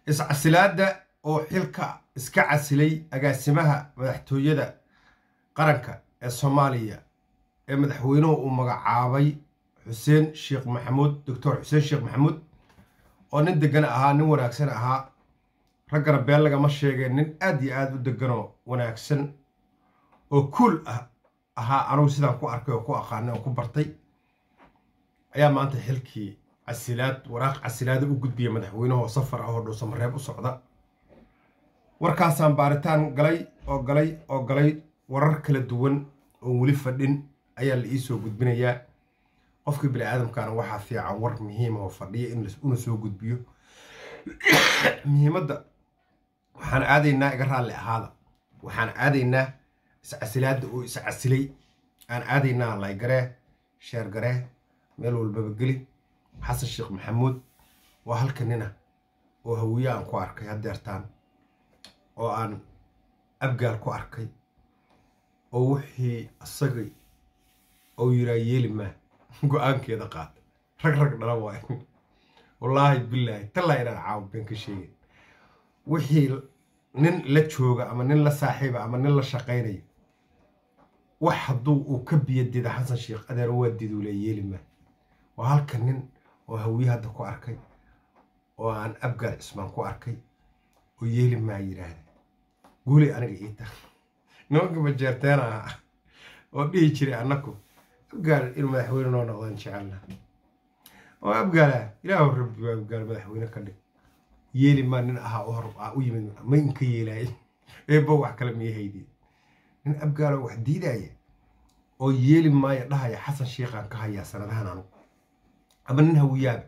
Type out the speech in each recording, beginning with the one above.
iscasilaadda oo xilka iska casilay agaasimaha madaxtooyada qaranka ee soomaaliya ee madaxweynuhu uu magacaabay xuseen sheekh maxamuud doctor xuseen sheekh maxamuud oo nin degan ahaa nin wanaagsan ahaa raggana been lagama sheegeen nin aad iyo aad u deganoo wanaagsan oo kuul ah ahaa anugu sidaan ku arkay oo ku aqaanay oo ku bartay ayaa maanta xilkii casilaad waraaq casilaada u gudbiya madaxweynuhu oo safar ah oo dhuusamareeb u socda warkaasaan baaritaan galay oo galay oo galay warar kala duwan oo weli fadhin ayaa la iisoo gudbinayaa qofkii bini aadamkaana waxaa fiican war muhiima oo fadhiya in una soo gudbiyo muhiimadda waxaan aadaynaa iga raalli ahaada waxaan aadaynaa iscasilaadda oo iscasilay aan aadaynaa laygaree sheergaree meel walbaba geli xasan sheekh maxamuud waa halka nina oo hawiye aan ku arkay haddeertaan oo aan abgaal ku arkay oo wixii asagay ou yiraa yeeli maa go-aankeeda qaata rag rag dhala waay wallaahi bilaahi tallaa inaan caawo been ka sheegin wixii nin la jooga ama nin la saaxiiba ama nin la shaqaynaya wax hadduu uu ka biyadida xasan sheekh adeer waa diduu le yeeli maa waa halka nin oo hawiye hadda ku arkay oo aan abgaal cismaan ku arkay oo yeeli maa yidhaahda guuley aniga ii tar nimanka majeerteena ah oo dhihi jiray annaku abgaal inuu madaxweyne noo noqdaan jecelna oo abgaala ilaahu rabbi waa abgaal madaxweyne ka dhig yeeli maa nin ahaa u hor u yimid ma inka yeelaay eebbo wax kale mii haydeen nin abgaalo wax diidaya oo yeeli maayo dhahaya xasan sheikhaan ka hayaa sanadahan anugu ama nin hawiyaaba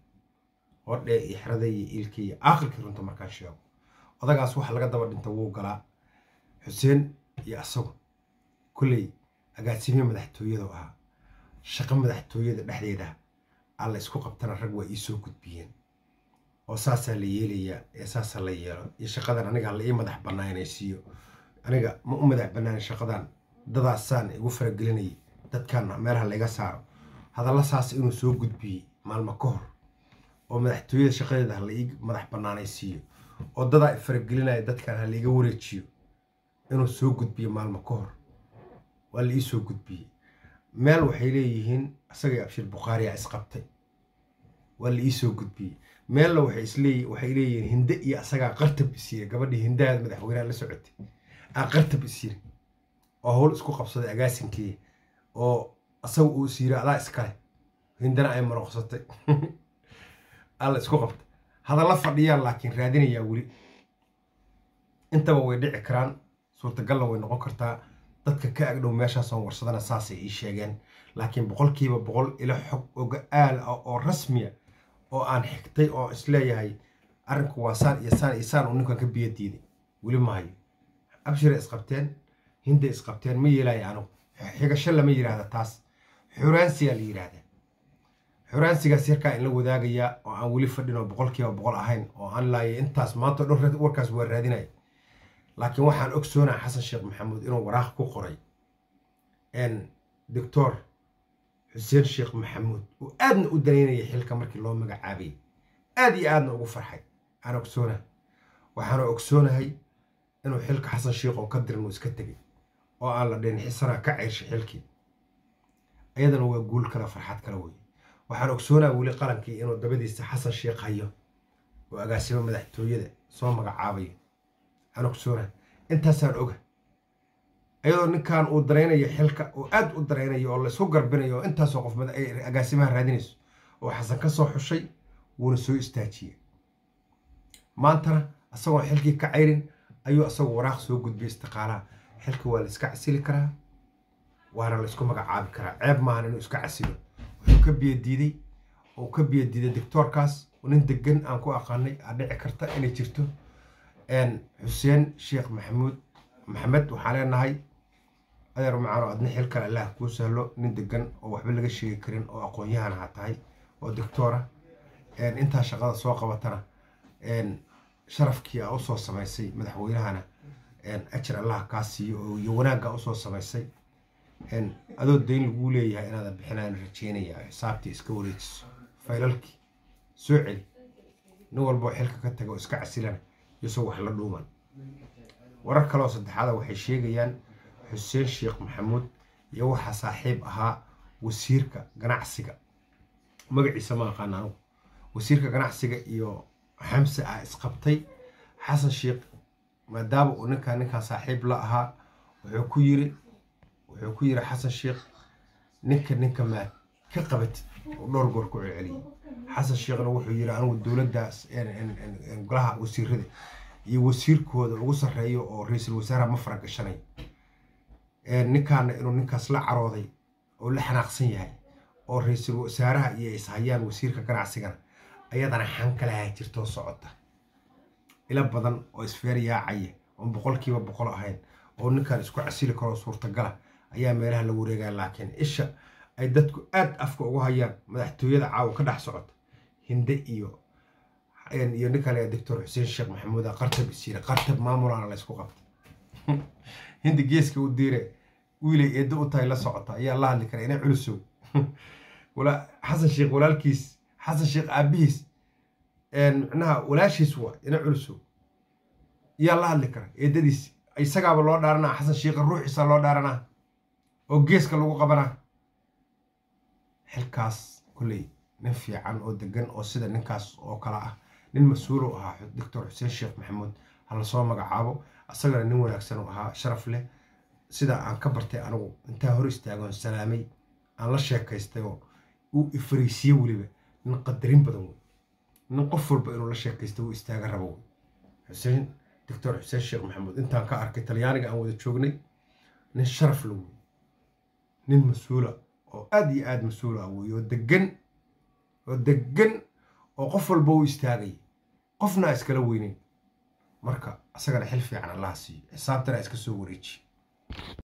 hodhee iyo xeraday iyo iilkii iyo aakhirkii runta markaan sheego odagaas waxa laga daba dhinta wuu galaa xuseen iyo asagu kolley agaasimiye madaxtooyadu ahaa shaqo madaxtooyada dhexdeeda alla isku qabtana rag waa iisoo gudbiyeen oo saasaa la yeelayaa ee saasaa la yeelo iyo shaqadan aniga la ii madax bannaanaysiiyo aniga ma u madax bannaan shaqadan dadaasaan igu faragelinayay dadkan meelaha layga saaro hadalla saas inuu soo gudbiyey maalmo ka hor oo madaxtooyada shaqadeeda ha la ii madax bannaanaysiiyo oo dadaa faragelinaya dadkan ha laiga wareejiyo inuu soo gudbiyo maalmo ka hor waa la ii soo gudbiyey meel waxay leeyihiin isagay abshir bukhaariya isqabtay waa la ii soo gudbiyey meella waxay leeyihiin hinde iyo asagaa qartab isyiri gabadhii hindahaada madaxweynaha la socotay aa qartab isyiri oo howl isku qabsaday agaasinkeeya oo asaga uu isyiri adaa iskale hindana ay maroqsatay alla isku qabta hadalla fadhiyaan laakiin raadinayaa weli intaba way dhici karaan suurtagalna way noqon kartaa dadka ka agdhow meeshaasoon warsadana saasay ii sheegeen laakiin boqolkiiba boqol ilo xog oga-aal ah oo rasmiya oo aan xigtay oo isleeyahay arrinku waa saan iyo saan iyo saan uu ninkan ka biyo diiday weli mahayo abshira isqabteen hinda isqabteen ma yeelaya anugu xigasho lama yidhaahda taas xuraansiyaa la yidhaahdaa xuraansigaas yarkaa in la wadaagayaa oo aan weli fadhin oo boqolkiiba boqol ahayn oo aan laayay intaas maanta o dhan warkaas waa raadinaya laakiin waxaan ogsoonaa xasan sheekh maxamuud inuu waraaq ku qoray doctor xuseen sheekh maxamuud uu aadna u danaynaya xilka markii loo magacaabayay aad iyo aadna ugu farxay aan ogsoonaha waxaana ogsoonahay inuu xilka xasan sheekh oo ka diran uu iska tegay oo aan la dhihin xisanaa ka ceyrshay xilkii ayadana waa guul kale farxad kale weye waxaan ogsoonaha weli qarankii inuu dabadiisa xasan sheekh hayo oo agaasimo madaxtooyada soo magacaabayo aan ogsoona intaasaan oga ayadoo ninkan uu daraynayo xilka oo aad u daraynayo oo laysku garbinayo oo intaasoo qof agaasimaha raadinayso oo xasan ka soo xushay wuuna soo istaajiyey maantana isagoon xilkii ka cayrin ayuu isagu waraaq soo gudbiyay istiqaalaha xilka waa la iska casili karaa waana la isku magacaabi karaa ceeb maahan inuu iska casilo wuxuu ka biyadiiday oo ka biyadiiday doctoorkaas nin degan aan ku aqaanay aa dhici karta inay jirto xuseen sheekh maxamuud maxamed waxaan leenahay adeer macaano adna xil kale allah kuu sahlo nin degan oo waxba laga sheegi karin oo aqoon-yahan ha tahay oo doctoora intaa shaqada soo qabatana sharafkii aa usoo samaysay madaxweynahana ajar allah kaa siiyo iyo wanaagga usoo samaysay adoo dayn laguu leeyahay inaada bixinaan rajeynaya xisaabtii iska wareejiso faylalkii soo celi nin walboo xilka ka taga oo iska casilana iyosoo wax la dhuuman warar kaleoo saddexaada waxay sheegayaan xuseen sheekh maxamuud iyo waxaa saaxiib ahaa wasiirka ganacsiga magaciisa ma aqaan anugu wasiirka ganacsiga iyo xamse ah isqabtay xasan sheekh maadaama uu ninkaa ninkaa saaxiib la ahaa wuxuu ku yiri wuxuu ku yiri xasan sheekh ninka ninka maad ka qabatid oo dhowr goor ku celceliyay xasan sheekhna wuxuu yiri anigu dowladdaas golaha wasiirada iyo wasiirkooda ugu sarreeyo oo ra-iisul wasaaraha ma faragashanay ninkaana inuu ninkaas la carooday oo la xanaaqsan yahay oo ra-iisul wasaaraha iyo ishayaan wasiirka ganacsigana ayadana xankalaha jirtoo socota ila badan oo isfeer yaacaya oon boqolkiiba boqol ahayn oo ninkan isku casili karoo suurtagala ayaa meelaha la wareegaya laakiin isha ay dadku aad afka ugu hayaan madaxtooyada caawa ka dhex socota hinde iyo iyo nin kale doctor xuseen sheekh maxamuud qartab isiire qartab maamulana la ysku qabtay hindi geeska u diire wiilay eeddo u tahay la socota ayaa la hadli kara ina culusow xasan sheekh walaalkiis xasan sheekh aabihiis micnaha walaashiis waa ina culusow yaa la hadli kara eedadiis isagaaba loo dhaaranaa xasan sheekha ruuxiisa loo dhaaranaa oo geeska lagu qabanaa xilkaas kolley nin fiican oo degan oo sida ninkaas oo kale ah nin mas-uulu ahaa doctor xuseen sheekh maxamuud ha lasoo magacaabo isagana nin wanaagsan u ahaa sharaf leh sida aan ka bartay anigu intaa hor istaagoon salaamay aan la sheekaystay oo uu ifariisiye weliba nin qadarin badan wey nin qof walba inuu la sheekaysta uu istaaga rabo wey xuseen doctor xuseen sheekh maxamuud intaan ka arkay talyaaniga aan wada joognay nin sharaf la wey nin mas-uula oo aada iyo aada mas-uul ah wey oo degan oo degan oo qof walba u istaagay qofna iskala weyneyn marka isagana xil fiican allaha siiyo xisaabtana iska soo wareeji